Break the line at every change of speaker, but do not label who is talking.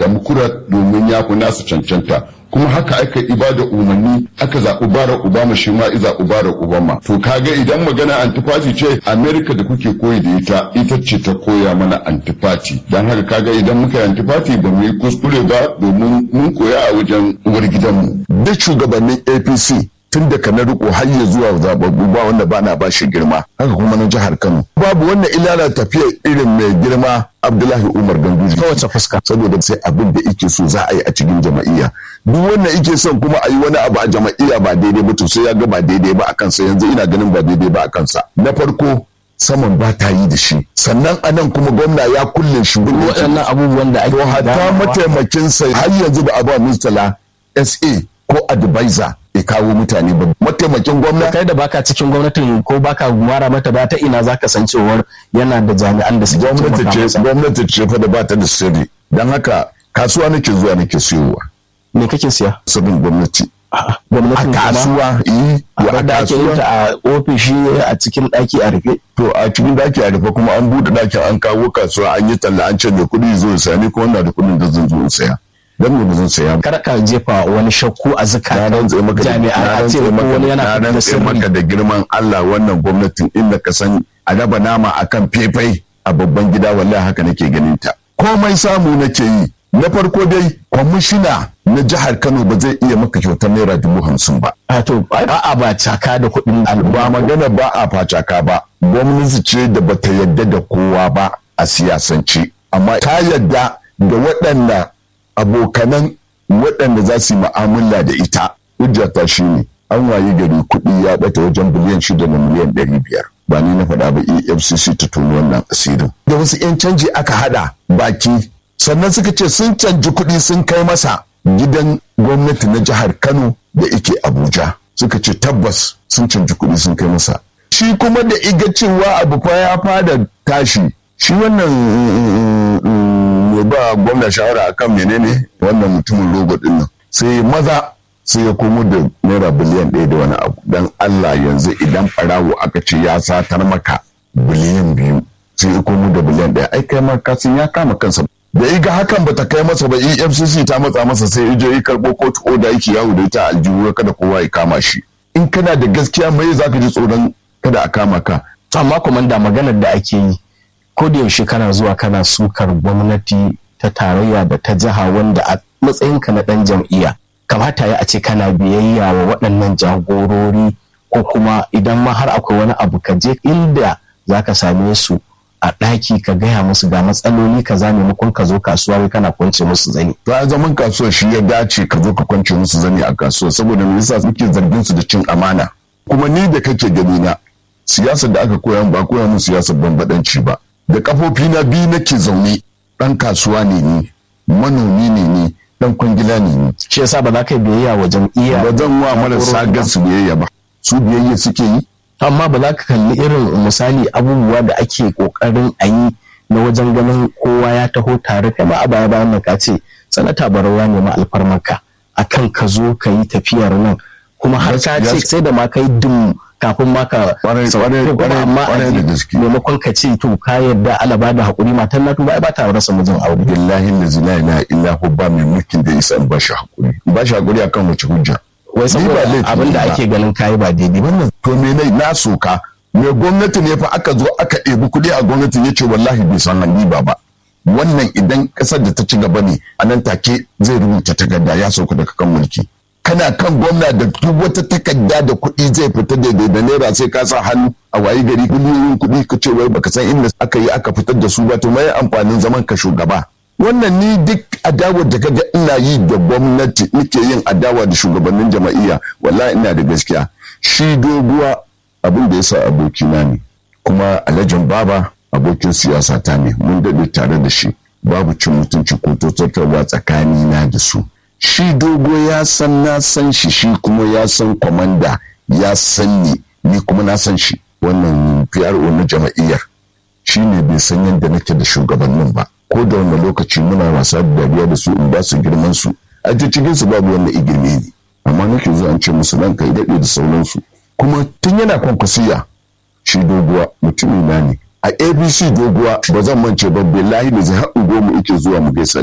democrat domin ya fi nasu cancanta kuma haka aka ibada umarni aka zaɓi barack obama shi ma zaɓi barack obama to kaga idan magana antifati ce america da kuke koyi da ita ita ce ta koya mana antifati don haka kaga idan muka yi antifati ba mu yi kuskure ba domin mun koya a wajen uwar gidanmu
duk shugabannin apc tun daga na riko har ya zuwa zababbu ba wanda ba na ba shi girma haka kuma na jihar kano babu wannan ilala tafiya irin mai girma abdullahi umar ganduji
ta wace fuska
saboda sai abin da ike so za a yi a cikin jama'iyya duk wannan ike son kuma a yi wani abu a jama'iyya ba daidai ba to sai ya ga ba daidai ba a kansa yanzu ina ganin ba daidai ba a kansa na farko saman ba ta yi da shi sannan anan kuma gwamna ya kulle shi
waɗannan abubuwan da ake
to hatta mataimakinsa har yanzu ba a ba mustala sa ko advisor ya kawo mutane ba mataimakin gwamna
kai da baka cikin gwamnatin ko baka mara mata ba ta ina zaka san cewar yana da jami'an da suke
gwamnati ce gwamnati ce fa da ba ta da sirri dan haka kasuwa nake zuwa nake siyowa
me kake siya
sirrin gwamnati
gwamnatin
a kasuwa yi
a da ake yin ta a ofishi a cikin daki a rufe
to a cikin daki a rufe kuma an bude dakin an kawo kasuwa an yi talla an ce da kuɗi zo saya ni kuma na da kuɗin da zan zo in saya dan me zan saya
kar ka jefa wani shakku a zakatan jami'a a ce ko wani yana
da sirri maka da girman Allah wannan gwamnatin inda ka san a raba nama akan fefai a babban gida wallahi haka nake ganin ta komai samu nake yi na farko dai kwamishina na jihar Kano ba zai iya maka kyautar naira dubu hamsin ba.
A to ba a ba caka da kuɗin
ba magana ba a facaka ba gwamnati ce da bata yadda da kowa ba a siyasance amma ta yadda da waɗanda abokanan waɗanda za su yi mu'amala da ita hujjata shi ne an wayi gari kuɗi ya ɓata wajen biliyan shida da miliyan ɗari biyar ba ni na faɗa ba efcc ta tuni wannan asirin da wasu 'yan canji aka haɗa baki sannan suka ce sun canji kuɗi sun kai masa gidan gwamnati na jihar kano da ike abuja suka ce tabbas sun canji kuɗi sun kai masa shi kuma da iga cewa abu fa ya fada tashi shi wannan mai ba gwamna shawara akan menene wannan mutumin rogo din nan sai maza sai ya komo da naira biliyan ɗaya da wani abu dan Allah yanzu idan farawo aka ce ya satar maka biliyan biyu sai ya komo da biliyan ɗaya ai kai ma kasin ya kama kansa da iga hakan bata kai masa ba EFCC ta matsa masa sai ya je ya karɓo kotu oda yake yawo da ita aljihu kada kowa ya kama shi in kana da gaskiya mai zaka ji tsoron kada a kama ka
amma komanda maganar da ake yi ko da yaushe kana zuwa kana sukar gwamnati ta tarayya da ta jiha wanda a matsayinka na ɗan jam'iyya kamata ya a ce kana biyayya wa waɗannan jagorori ko kuma idan ma har akwai wani abu ka je inda za ka same su a ɗaki ka gaya musu ga matsaloli ka za maimakon ka zo kasuwa wai kana kwance musu zani.
To a zaman kasuwa shi ya dace ka zo ka kwance musu zani a kasuwa saboda me yasa suke zargin su da cin amana. Kuma ni da kake gani na siyasar da aka koya ba koya mun siyasar bambadanci ba. Da kafofi na biyu nake zaune ɗan kasuwa ne ni manomi ne ni dan kwangila ne ni.
Shi yasa ba za ka yi biyayya wa jam'iyya.
Ba zan wa marasa gasu biyayya ba. Su biyayya suke yi.
amma ba za ka kalli irin misali abubuwa da ake kokarin a yi na wajen ganin kowa ya taho tare kai ma a baya bayan ka ce sanata barawa ne ma alfarmarka akan ka zo ka yi tafiyar nan kuma har ka ce sai da ma kai dum kafin ma ka amma maimakon ka ce to ka yarda alaba da hakuri matan na tuba ba ta rasa mijin aure
billahi la ilaha illa hu ba mai mulkin da isa ba shi hakuri ba shi hakuri akan wace hujja
wai saboda abin da ake ganin kayi ba daidai
wannan to me ne na soka me gwamnati ne fa aka zo aka ɗebi kuɗi a gwamnati ya ce wallahi bai san riba ba wannan idan ƙasar da ta ci gaba ne a nan take zai rubuta takarda ya sauka daga kan mulki kana kan gwamna da duk wata takarda da kuɗi zai fita daidai da naira sai ka sa hannu a wayi gari miliyoyin kuɗi ka ce wai baka san inda aka yi aka fitar da su ba to mai amfanin zaman ka shugaba wannan ni duk adawar da kaga ina yi da gwamnati nake yin adawa da shugabannin jama'iyya wallahi ina da gaskiya shi doguwa abin da yasa abokina ne kuma alhajin baba abokin siyasa ta ne mun daɗe tare da shi babu cin mutunci ko tattarwa tsakani na da su shi dogo ya san na san shi shi kuma ya san kwamanda ya san ni ni kuma na san shi wannan PRO na jama'iyyar shi ne bai san yadda nake da shugabannin ba ko da wani lokaci muna wasa da dariya da su in ba su girman su a cikin su babu wanda igirme ne amma nake zuwa an ce musu nan kai daɗe da sauransu kuma tun yana kwankwasiya shi doguwa mutumin na ne a abc doguwa ba zan mance ba billahi da zai haɗu goma ike zuwa mu gaisa